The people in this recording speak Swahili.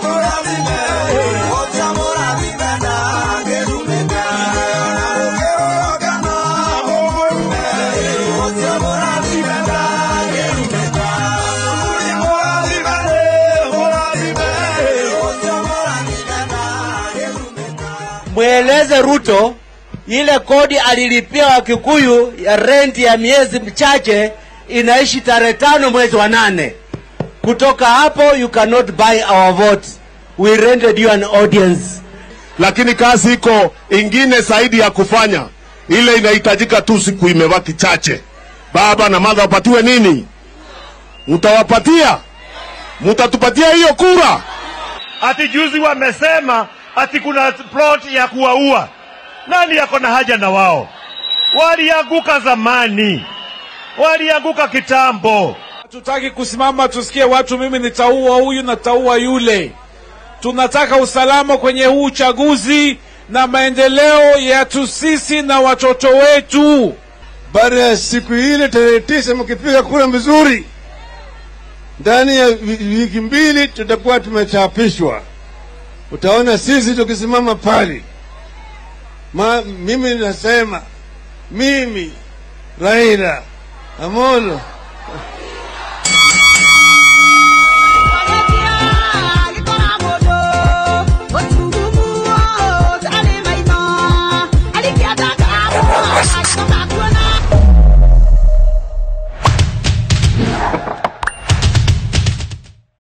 mweleze Ruto ile kodi alilipia Wakikuyu ya renti ya miezi michache inaishi tarehe tano mwezi wa nane. Kutoka hapo you cannot buy our vote. We rented you an audience. lakini kazi iko ingine zaidi ya kufanya. Ile inahitajika tu, siku imebaki chache. Baba na mama wapatiwe nini? Mtawapatia? Mtatupatia hiyo kura? Ati juzi wamesema ati kuna plot ya kuwaua. Nani yako na haja na wao? Walianguka zamani, walianguka kitambo. Hatutaki kusimama tusikie watu, mimi nitaua huyu nitaua yule. Tunataka usalama kwenye huu uchaguzi na maendeleo yetu sisi na watoto wetu. Baada ya siku ile tarehe tisa, mkipiga kura vizuri, ndani ya wi- wiki mbili tutakuwa tumechapishwa. Utaona sisi tukisimama pale. Ma, mimi nasema mimi Raila Amolo